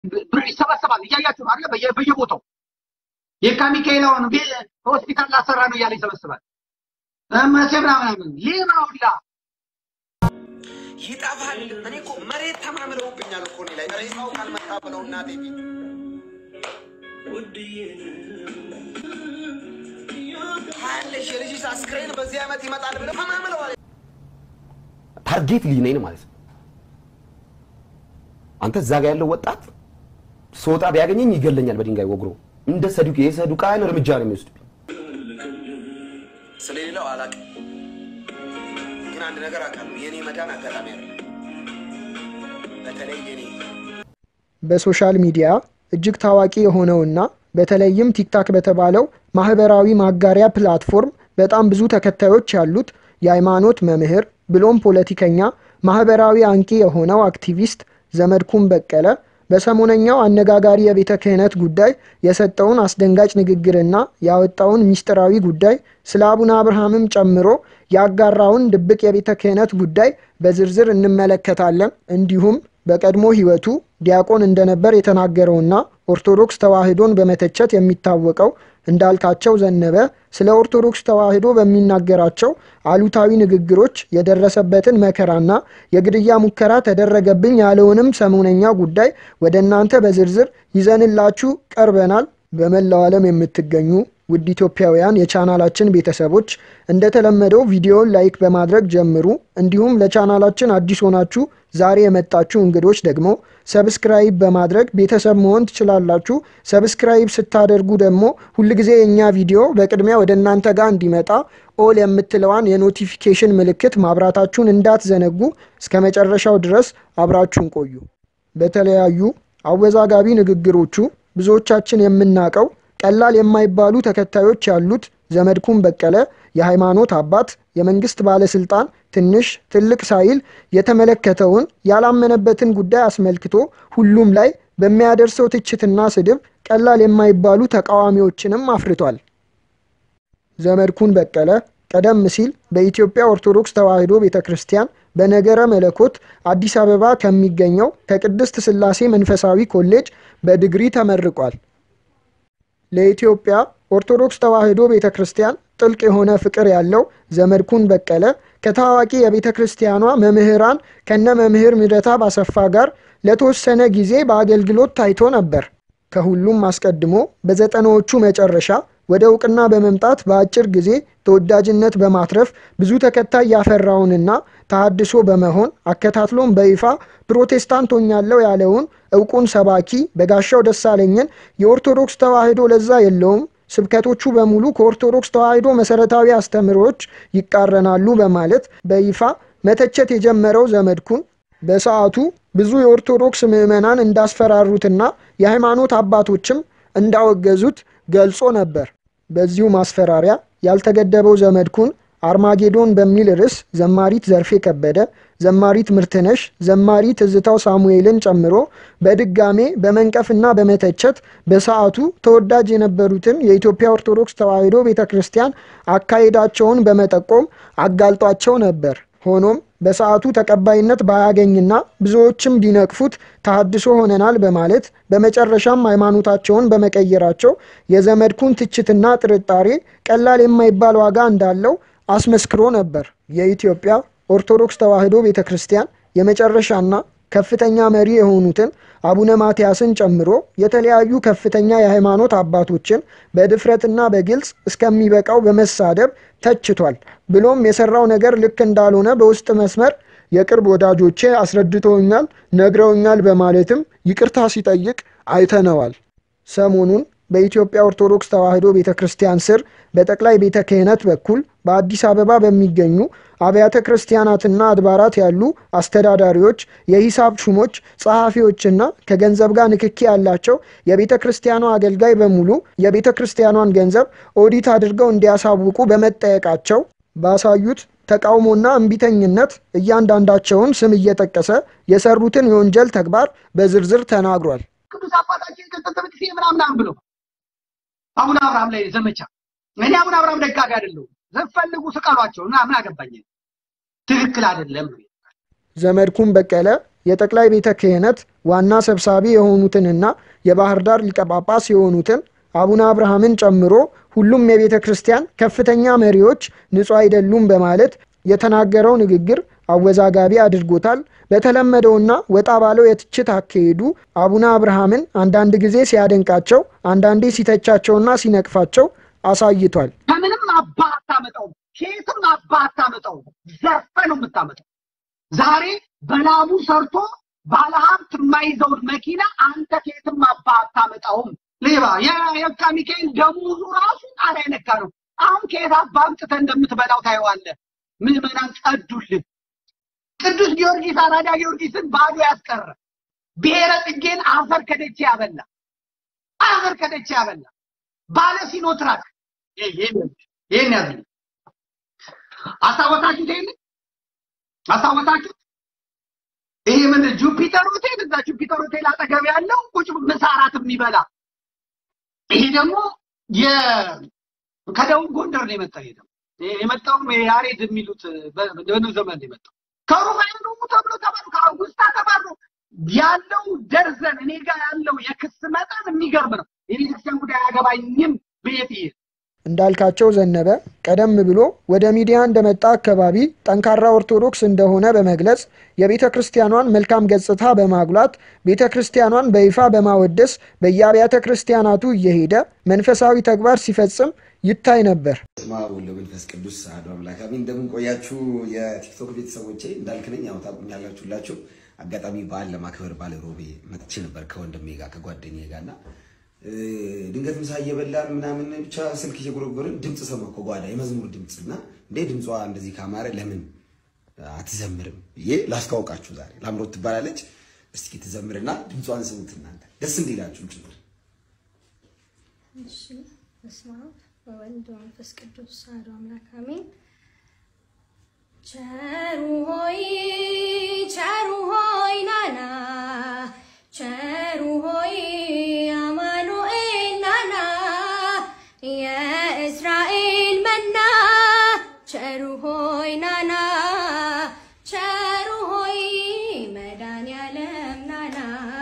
ብር ይሰበሰባል። እያያችሁ ነው አይደለ? በየ- በየቦታው የካ ሚካኤላውን ቤ- ሆስፒታል ላሰራ ነው እያለ ይሰበስባል። መቼ ምናምን ሌባ ሁላ ይጠፋል። እኔ እኮ መሬት ተማምለውብኛል እኮ እኔ ላይ ሬሳው ካልመጣ ብለው እናቴ ፊት ታያለሽ የልጅሽ አስክሬን በዚህ ዓመት ይመጣል ብለው ተማምለዋል። ታርጌት ልጅ ነኝ ማለት ነው። አንተ እዛ ጋ ያለው ወጣት ስወጣ ቢያገኘኝ ይገለኛል በድንጋይ ወግሮ እንደ ሰዱቅ የሰዱቃን እርምጃ ነው የሚወስድብኝ። ስለሌላው አላውቅም፣ ግን አንድ ነገር አውቃለሁ። የእኔ መዳን አጋጣሚ አለ። በተለይ የኔ በሶሻል ሚዲያ እጅግ ታዋቂ የሆነውና በተለይም ቲክታክ በተባለው ማህበራዊ ማጋሪያ ፕላትፎርም በጣም ብዙ ተከታዮች ያሉት የሃይማኖት መምህር ብሎም ፖለቲከኛ ማህበራዊ አንቂ የሆነው አክቲቪስት ዘመድኩን በቀለ በሰሞነኛው አነጋጋሪ የቤተ ክህነት ጉዳይ የሰጠውን አስደንጋጭ ንግግርና ያወጣውን ሚስጥራዊ ጉዳይ ስለ አቡነ አብርሃምም ጨምሮ ያጋራውን ድብቅ የቤተ ክህነት ጉዳይ በዝርዝር እንመለከታለን። እንዲሁም በቀድሞ ሕይወቱ ዲያቆን እንደነበር የተናገረውና ኦርቶዶክስ ተዋሕዶን በመተቸት የሚታወቀው እንዳልካቸው ዘነበ ስለ ኦርቶዶክስ ተዋሕዶ በሚናገራቸው አሉታዊ ንግግሮች የደረሰበትን መከራና የግድያ ሙከራ ተደረገብኝ ያለውንም ሰሞነኛ ጉዳይ ወደ እናንተ በዝርዝር ይዘንላችሁ ቀርበናል። በመላው ዓለም የምትገኙ ውድ ኢትዮጵያውያን የቻናላችን ቤተሰቦች እንደተለመደው ቪዲዮውን ላይክ በማድረግ ጀምሩ። እንዲሁም ለቻናላችን አዲስ ሆናችሁ ዛሬ የመጣችሁ እንግዶች ደግሞ ሰብስክራይብ በማድረግ ቤተሰብ መሆን ትችላላችሁ። ሰብስክራይብ ስታደርጉ ደግሞ ሁልጊዜ የእኛ ቪዲዮ በቅድሚያ ወደ እናንተ ጋር እንዲመጣ ኦል የምትለዋን የኖቲፊኬሽን ምልክት ማብራታችሁን እንዳትዘነጉ። እስከ መጨረሻው ድረስ አብራችሁን ቆዩ። በተለያዩ አወዛጋቢ ንግግሮቹ ብዙዎቻችን የምናውቀው ቀላል የማይባሉ ተከታዮች ያሉት ዘመድኩን በቀለ የሃይማኖት አባት፣ የመንግስት ባለስልጣን ትንሽ ትልቅ ሳይል የተመለከተውን ያላመነበትን ጉዳይ አስመልክቶ ሁሉም ላይ በሚያደርሰው ትችትና ስድብ ቀላል የማይባሉ ተቃዋሚዎችንም አፍርቷል። ዘመድኩን በቀለ ቀደም ሲል በኢትዮጵያ ኦርቶዶክስ ተዋሕዶ ቤተ ክርስቲያን በነገረ መለኮት አዲስ አበባ ከሚገኘው ከቅድስት ሥላሴ መንፈሳዊ ኮሌጅ በዲግሪ ተመርቋል። ለኢትዮጵያ ኦርቶዶክስ ተዋሕዶ ቤተ ክርስቲያን ጥልቅ የሆነ ፍቅር ያለው ዘመድኩን በቀለ ከታዋቂ የቤተ ክርስቲያኗ መምህራን ከነ መምህር ምረታ ባሰፋ ጋር ለተወሰነ ጊዜ በአገልግሎት ታይቶ ነበር። ከሁሉም አስቀድሞ በዘጠናዎቹ መጨረሻ ወደ እውቅና በመምጣት በአጭር ጊዜ ተወዳጅነት በማትረፍ ብዙ ተከታይ ያፈራውንና ተሃድሶ በመሆን አከታትሎም በይፋ ፕሮቴስታንት ሆኛለሁ ያለውን እውቁን ሰባኪ በጋሻው ደሳለኝን የኦርቶዶክስ ተዋሕዶ ለዛ የለውም ስብከቶቹ በሙሉ ከኦርቶዶክስ ተዋሕዶ መሰረታዊ አስተምህሮች ይቃረናሉ በማለት በይፋ መተቸት የጀመረው ዘመድኩን በሰዓቱ ብዙ የኦርቶዶክስ ምዕመናን እንዳስፈራሩትና የሃይማኖት አባቶችም እንዳወገዙት ገልጾ ነበር። በዚሁ ማስፈራሪያ ያልተገደበው ዘመድኩን አርማጌዶን በሚል ርዕስ ዘማሪት ዘርፌ ከበደ፣ ዘማሪት ምርትነሽ፣ ዘማሪ ትዝታው ሳሙኤልን ጨምሮ በድጋሜ በመንቀፍና በመተቸት በሰዓቱ ተወዳጅ የነበሩትን የኢትዮጵያ ኦርቶዶክስ ተዋሕዶ ቤተ ክርስቲያን አካሄዳቸውን በመጠቆም አጋልጧቸው ነበር። ሆኖም በሰዓቱ ተቀባይነት ባያገኝና ብዙዎችም ቢነቅፉት ተሃድሶ ሆነናል በማለት በመጨረሻም ሃይማኖታቸውን በመቀየራቸው የዘመድኩን ትችትና ጥርጣሬ ቀላል የማይባል ዋጋ እንዳለው አስመስክሮ ነበር። የኢትዮጵያ ኦርቶዶክስ ተዋሕዶ ቤተ ክርስቲያን የመጨረሻና ከፍተኛ መሪ የሆኑትን አቡነ ማትያስን ጨምሮ የተለያዩ ከፍተኛ የሃይማኖት አባቶችን በድፍረትና በግልጽ እስከሚበቃው በመሳደብ ተችቷል። ብሎም የሰራው ነገር ልክ እንዳልሆነ በውስጥ መስመር የቅርብ ወዳጆቼ አስረድተውኛል፣ ነግረውኛል በማለትም ይቅርታ ሲጠይቅ አይተነዋል። ሰሞኑን በኢትዮጵያ ኦርቶዶክስ ተዋሕዶ ቤተ ክርስቲያን ስር በጠቅላይ ቤተ ክህነት በኩል በአዲስ አበባ በሚገኙ አብያተ ክርስቲያናትና አድባራት ያሉ አስተዳዳሪዎች፣ የሂሳብ ሹሞች፣ ጸሐፊዎችና ከገንዘብ ጋር ንክኪ ያላቸው የቤተ ክርስቲያኗ አገልጋይ በሙሉ የቤተ ክርስቲያኗን ገንዘብ ኦዲት አድርገው እንዲያሳውቁ በመጠየቃቸው ባሳዩት ተቃውሞና እምቢተኝነት እያንዳንዳቸውን ስም እየጠቀሰ የሰሩትን የወንጀል ተግባር በዝርዝር ተናግሯል። ቅዱስ አባታችን ከተተበት ጊዜ ምናምናም ብሎ አቡነ አብርሃም ላይ ዘመቻ እኔ አቡነ አብርሃም ደጋፊ አይደለሁም። ዘፈልጉ ስቀሏቸው እና ምን አገባኝ። ትክክል አይደለም። ዘመድኩን በቀለ የጠቅላይ ቤተ ክህነት ዋና ሰብሳቢ የሆኑትንና የባህር ዳር ሊቀ ጳጳስ የሆኑትን አቡነ አብርሃምን ጨምሮ ሁሉም የቤተ ክርስቲያን ከፍተኛ መሪዎች ንጹሕ አይደሉም በማለት የተናገረው ንግግር አወዛጋቢ አድርጎታል። በተለመደውና ወጣ ባለው የትችት አካሄዱ አቡነ አብርሃምን አንዳንድ ጊዜ ሲያደንቃቸው፣ አንዳንዴ ሲተቻቸውና ሲነቅፋቸው አሳይቷል። ከምንም አባ አታመጣውም፣ ከየትም አባ አታመጣውም። ዘርፈ ነው የምታመጣው። ዛሬ በላቡ ሰርቶ ባለሀብት የማይዘውን መኪና አንተ ከየትም አባ አታመጣውም። ሌባ የየካ ሚካኤል ደሞዙ ራሱ ጣሪያ ነካ ነው። አሁን ከየት አባ አምጥተህ እንደምትበላው ታየዋለህ። ምዕመናን ጸዱልህ። ቅዱስ ጊዮርጊስ አራዳ ጊዮርጊስን ባዶ ያስቀረ ብሔረ ጽጌን አፈር ከደቼ ያበላ አፈር ከደቼ ያበላ ባለ ሲኖትራክ ይህን ያዝ አስታወሳችሁት? ይህን አስታወሳችሁት? ይሄ ምን ጁፒተር ሆቴል እዛ ጁፒተር ሆቴል አጠገብ ያለው ቁጭ ምሳ እራት የሚበላ ይሄ ደግሞ ከደቡብ ጎንደር ነው የመጣው። ይሄ ደግሞ የመጣውም ያሬድ የሚሉት በኑ ዘመን ነው የመጣው። ከሩፋኤል ተብሎ ተባሉ ከአውጉስታ ተባሉ ያለው ደርዘን እኔ ጋር ያለው የክስ መጠን የሚገርም ነው። የቤተክርስቲያን ጉዳይ አያገባኝም ብዬት ይሄ እንዳልካቸው ዘነበ ቀደም ብሎ ወደ ሚዲያ እንደመጣ አካባቢ ጠንካራ ኦርቶዶክስ እንደሆነ በመግለጽ የቤተ ክርስቲያኗን መልካም ገጽታ በማጉላት ቤተ ክርስቲያኗን በይፋ በማወደስ በየአብያተ ክርስቲያናቱ እየሄደ መንፈሳዊ ተግባር ሲፈጽም ይታይ ነበር። ስማ ወልደ መንፈስ ቅዱስ አሐዱ አምላክ አሜን። እንደምን ቆያችሁ የቲክቶክ ቤተሰቦቼ? እንዳልክ ነኝ። ያው ታውቁኛላችሁ ሁላችሁ። አጋጣሚ በዓል ለማክበር ባለ ሮቤ መጥቼ ነበር ከወንድሜ ጋር ከጓደኛዬ ጋር እና ድንገት ምሳ እየበላን ምናምን ብቻ ስልክ እየጎረጎርን ድምፅ ሰማሁ ከጓዳ የመዝሙር ድምፅ እና እንዴ ድምጿ እንደዚህ ካማረ ለምን አትዘምርም ብዬ ላስተዋውቃችሁ። ዛሬ ላምሮት ትባላለች። እስኪ ትዘምርና ድምጿን ስሙት እናንተ ደስ እንዲላችሁ ጭምር። እሺ በስመ አብ ወወልድ ወመንፈስ ቅዱስ አሐዱ አምላክ አሜን። ቸሩ ሆይ ቸሩ ሆይ ናና ቸሩ ሆይ አማኑኤል ናና የእስራኤል መና ቸሩ ሆይ ናና ቸሩ ሆይ መድኃኒዓለም ናና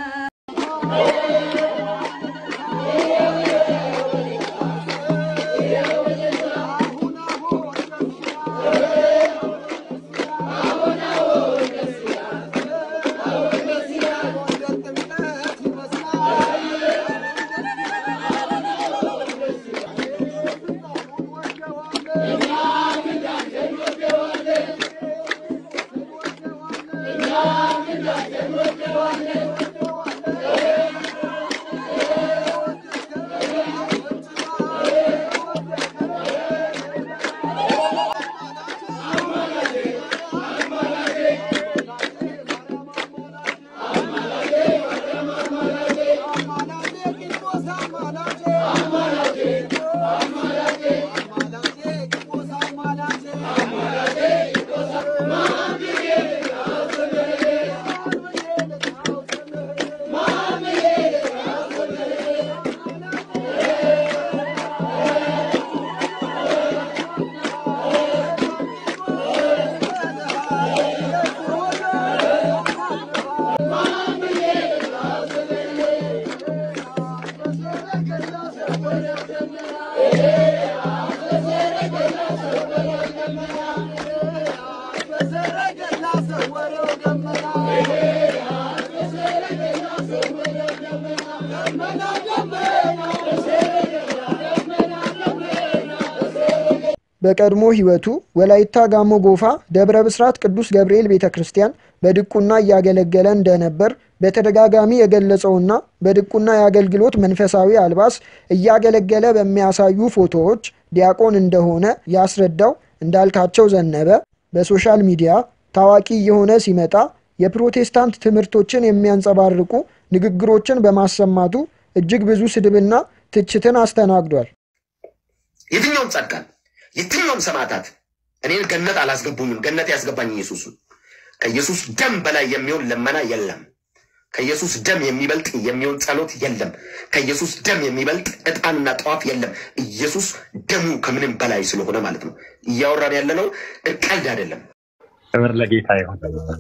በቀድሞ ሕይወቱ ወላይታ ጋሞ ጎፋ ደብረ ብስራት ቅዱስ ገብርኤል ቤተ ክርስቲያን በድቁና እያገለገለ እንደነበር በተደጋጋሚ የገለጸውና በድቁና የአገልግሎት መንፈሳዊ አልባስ እያገለገለ በሚያሳዩ ፎቶዎች ዲያቆን እንደሆነ ያስረዳው እንዳልካቸው ዘነበ በሶሻል ሚዲያ ታዋቂ እየሆነ ሲመጣ የፕሮቴስታንት ትምህርቶችን የሚያንጸባርቁ ንግግሮችን በማሰማቱ እጅግ ብዙ ስድብና ትችትን አስተናግዷል። የትኛውም ጻድቃን የትኛውም ሰማዕታት እኔን ገነት አላስገቡኝም። ገነት ያስገባኝ ኢየሱስ ነው። ከኢየሱስ ደም በላይ የሚሆን ልመና የለም። ከኢየሱስ ደም የሚበልጥ የሚሆን ጸሎት የለም። ከኢየሱስ ደም የሚበልጥ ዕጣንና ጠዋፍ የለም። ኢየሱስ ደሙ ከምንም በላይ ስለሆነ ማለት ነው። እያወራን ያለነው ቀልድ አይደለም። ክብር ለጌታ ይሁን።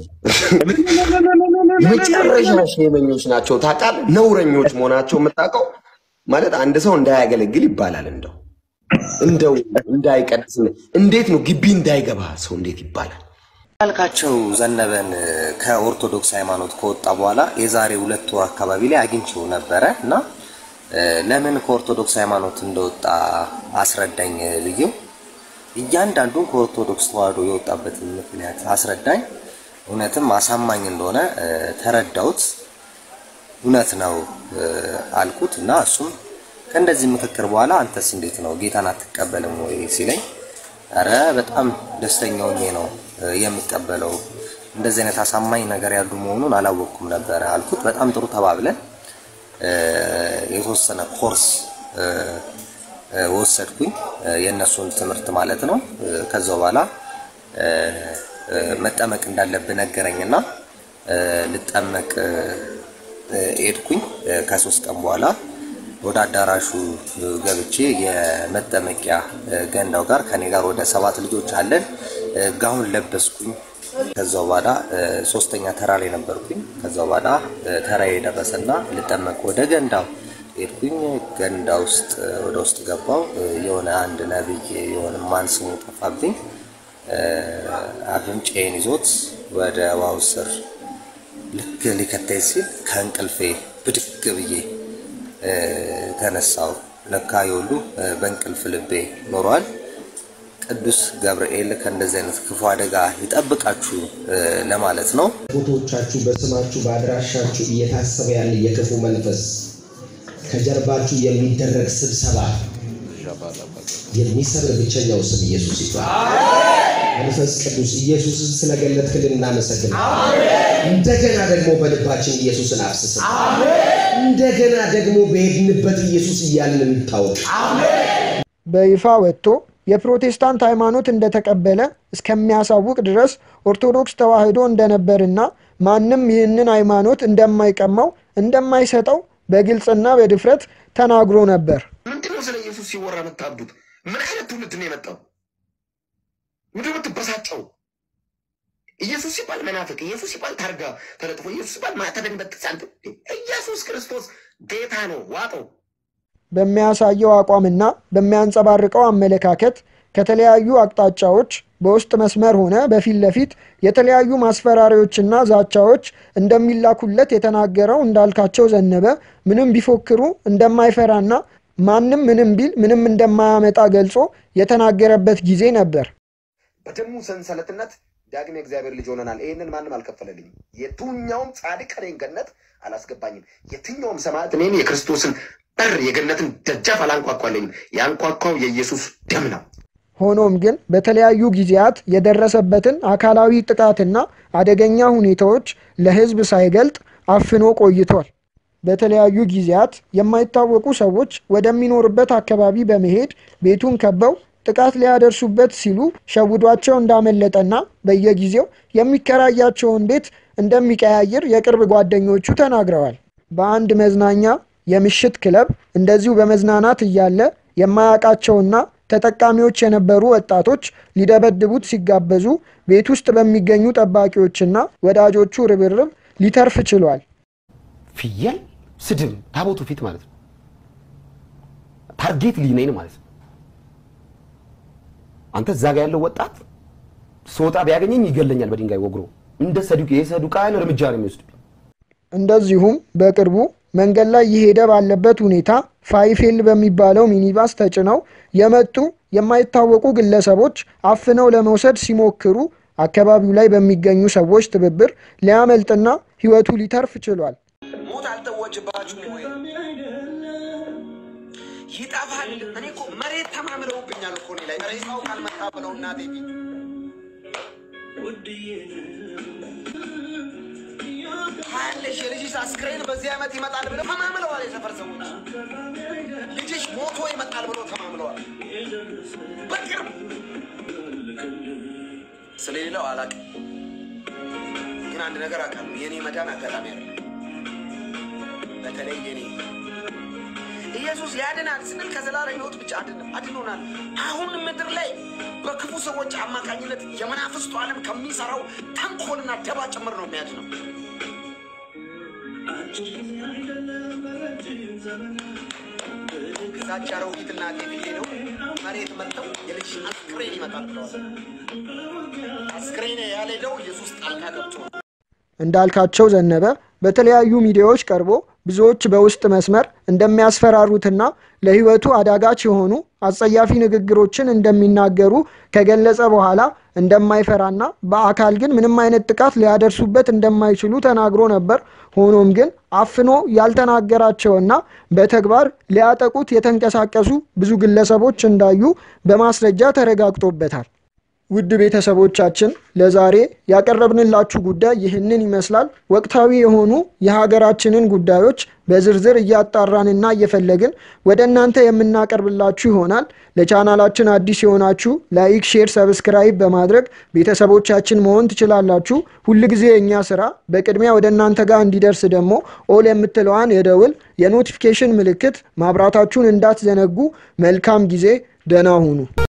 መጨረሻ ሼመኞች ናቸው ታውቃለህ። ነውረኞች መሆናቸው የምታውቀው ማለት አንድ ሰው እንዳያገለግል ይባላል። እንደው እንደው እንዳይቀድስ እንዴት ነው ግቢ እንዳይገባ ሰው እንዴት ይባላል? ያልካቸው ዘነበን ከኦርቶዶክስ ሃይማኖት ከወጣ በኋላ የዛሬ ሁለት ወር አካባቢ ላይ አግኝቼው ነበረ እና እ፣ ለምን ከኦርቶዶክስ ሃይማኖት እንደወጣ አስረዳኝ ብዬው እያንዳንዱን ከኦርቶዶክስ ተዋህዶ የወጣበትን ምክንያት አስረዳኝ። እውነትም አሳማኝ እንደሆነ እ፣ ተረዳሁት። እውነት ነው እ፣ አልኩት እና እሱም ከእንደዚህ ምክክር በኋላ አንተስ እንዴት ነው ጌታን አትቀበልም ወይ ሲለኝ አረ በጣም ደስተኛ ሆኜ ነው እ፣ የምቀበለው እንደዚህ አይነት አሳማኝ ነገር ያሉ መሆኑን አላወቅኩም ነበረ አልኩት። በጣም ጥሩ ተባብለን እ፣ የተወሰነ ኮርስ እ፣ እ፣ ወሰድኩኝ እ፣ የእነሱን ትምህርት ማለት ነው። እ፣ ከዛ በኋላ እ፣ እ፣ መጠመቅ እንዳለብህ ነገረኝና እ፣ ልጠመቅ እ፣ እ፣ ሄድኩኝ። እ፣ ከሶስት ቀን በኋላ ወደ አዳራሹ እ፣ ገብቼ የመጠመቂያ እ፣ ገንዳው ጋር ከኔ ጋር ወደ ሰባት ልጆች አለን። እ፣ ጋውን ለበስኩኝ። ከዛ በኋላ እ፣ ሶስተኛ ተራ ላይ ነበርኩኝ። ከዛ በኋላ እ፣ ተራዬ የደረሰና ልጠመቅ ወደ ገንዳው ሄድኩኝ። ገንዳ ውስጥ እ፣ ወደ ውስጥ ገባው። እ፣ የሆነ አንድ ነብይ የሆነ ማን ስሙ ጠፋብኝ እ፣ አፍንጫዬን ይዞት ወደ ውሃው ስር ልክ ሊከተኝ ሲል ከእንቅልፌ ብድግ ብዬ እ፣ ተነሳው። ለካ የሁሉ እ፣ በእንቅልፍ ልቤ ኖሯል። ቅዱስ ገብርኤል ከእንደዚህ አይነት ክፉ አደጋ ይጠብቃችሁ እ፣ ለማለት ነው። ፎቶዎቻችሁ በስማችሁ በአድራሻችሁ እየታሰበ ያለ የክፉ መንፈስ ከጀርባችሁ የሚደረግ ስብሰባ የሚሰብር ብቸኛው ስም ኢየሱስ ይባላል። መንፈስ ቅዱስ ኢየሱስን ስለገለጥክልን እናመሰግን። እንደገና ደግሞ በልባችን ኢየሱስን አፍስስን። እንደገና ደግሞ በሄድንበት ኢየሱስ እያልን እንታወቅ። በይፋ ወጥቶ የፕሮቴስታንት ሃይማኖት እንደተቀበለ እስከሚያሳውቅ ድረስ ኦርቶዶክስ ተዋሕዶ እንደነበርና ማንም ይህንን ሃይማኖት እንደማይቀማው እንደማይሰጠው በግልጽና በድፍረት ተናግሮ ነበር። ምንድነው ስለ ኢየሱስ ሲወራ የምታብዱት? ምን አይነት ትውልድ ነው የመጣው? ምንድነው የምትበሳጨው? ኢየሱስ ሲባል መናፍቅ፣ ኢየሱስ ሲባል ታርጋ ተለጥፎ፣ ኢየሱስ ሲባል ማተብን በጥስ አንተ ኢየሱስ ክርስቶስ ጌታ ነው። ዋጠው። በሚያሳየው አቋምና በሚያንጸባርቀው አመለካከት ከተለያዩ አቅጣጫዎች በውስጥ መስመር ሆነ በፊት ለፊት የተለያዩ ማስፈራሪዎችና ዛቻዎች እንደሚላኩለት የተናገረው እንዳልካቸው ዘነበ ምንም ቢፎክሩ እንደማይፈራና ማንም ምንም ቢል ምንም እንደማያመጣ ገልጾ የተናገረበት ጊዜ ነበር። በደሙ ሰንሰለትነት ዳግም የእግዚአብሔር ልጅ ሆነናል። ይህንን ማንም አልከፈለልኝም። የትኛውም ጻድቅ እኔን ገነት አላስገባኝም። የትኛውም ሰማዕት እኔን የክርስቶስን በር የገነትን ደጃፍ አላንኳኳለኝም። ያንኳኳው የኢየሱስ ደም ነው። ሆኖም ግን በተለያዩ ጊዜያት የደረሰበትን አካላዊ ጥቃትና አደገኛ ሁኔታዎች ለሕዝብ ሳይገልጥ አፍኖ ቆይቷል። በተለያዩ ጊዜያት የማይታወቁ ሰዎች ወደሚኖርበት አካባቢ በመሄድ ቤቱን ከበው ጥቃት ሊያደርሱበት ሲሉ ሸውዷቸው እንዳመለጠና በየጊዜው የሚከራያቸውን ቤት እንደሚቀያይር የቅርብ ጓደኞቹ ተናግረዋል። በአንድ መዝናኛ የምሽት ክለብ እንደዚሁ በመዝናናት እያለ የማያውቃቸውና ተጠቃሚዎች የነበሩ ወጣቶች ሊደበድቡት ሲጋበዙ ቤት ውስጥ በሚገኙ ጠባቂዎችና ወዳጆቹ ርብርብ ሊተርፍ ችሏል። ፍየል ስድብ ታቦቱ ፊት ማለት ነው። ታርጌት ልጅ ነኝ ማለት ነው። አንተ እዛ ጋ ያለው ወጣት ስወጣ ቢያገኘኝ ይገለኛል በድንጋይ ወግሮ። እንደ ሰዱቅ የሰዱቃን እርምጃ ነው የሚወስድብኝ። እንደዚሁም በቅርቡ መንገድ ላይ እየሄደ ባለበት ሁኔታ ፋይፌል በሚባለው ሚኒባስ ተጭነው የመጡ የማይታወቁ ግለሰቦች አፍነው ለመውሰድ ሲሞክሩ አካባቢው ላይ በሚገኙ ሰዎች ትብብር ሊያመልጥና ሕይወቱ ሊተርፍ ችሏል። ሞት አልተወጅባችሁም ወይ? ይጠፋል። እኔ እኮ መሬት ተማምለውብኛል እኮ እኔ ላይ ሬሳው ካልመጣ ብለው እናቴ ፊት ታያለሽ። የልጅሽ አስክሬን በዚህ ዓመት ይመጣል ብለው ተማምለዋል። የሰፈር ሰዎች ልጅሽ ሞቶ ይመጣል ብለው ተማምለዋል። በቅርብ ስለሌላው አላውቅም፣ ግን አንድ ነገር አውቃለሁ። የእኔ መዳን አጋጣሚ ያለ በተለይ የኔ ይሄ ኢየሱስ ያድናል ስንል ከዘላለም ሕይወት ብቻ አድን- አድኖናል። አሁን ምድር ላይ በክፉ ሰዎች አማካኝነት የመናፍስቱ ዓለም ከሚሰራው ተንኮልና ደባ ጭምር ነው የሚያድነው። እዛች አሮጊት እናቴ ፊት ሄደው መሬት መጥተው የልጅ አስክሬን ይመጣል ብለዋል። አስክሬን ያልሄደው ኢየሱስ ጣልቃ ገብቶ ነው። እንዳልካቸው ዘነበ በተለያዩ ሚዲያዎች ቀርቦ ብዙዎች በውስጥ መስመር እንደሚያስፈራሩትና ለሕይወቱ አዳጋች የሆኑ አጸያፊ ንግግሮችን እንደሚናገሩ ከገለጸ በኋላ እንደማይፈራና በአካል ግን ምንም አይነት ጥቃት ሊያደርሱበት እንደማይችሉ ተናግሮ ነበር። ሆኖም ግን አፍኖ ያልተናገራቸውና በተግባር ሊያጠቁት የተንቀሳቀሱ ብዙ ግለሰቦች እንዳዩ በማስረጃ ተረጋግጦበታል። ውድ ቤተሰቦቻችን ለዛሬ ያቀረብንላችሁ ጉዳይ ይህንን ይመስላል። ወቅታዊ የሆኑ የሀገራችንን ጉዳዮች በዝርዝር እያጣራንና እየፈለግን ወደ እናንተ የምናቀርብላችሁ ይሆናል። ለቻናላችን አዲስ የሆናችሁ ላይክ፣ ሼር፣ ሰብስክራይብ በማድረግ ቤተሰቦቻችን መሆን ትችላላችሁ። ሁልጊዜ የእኛ ስራ በቅድሚያ ወደ እናንተ ጋር እንዲደርስ ደግሞ ኦል የምትለዋን የደውል የኖቲፊኬሽን ምልክት ማብራታችሁን እንዳትዘነጉ። መልካም ጊዜ፣ ደህና ሁኑ።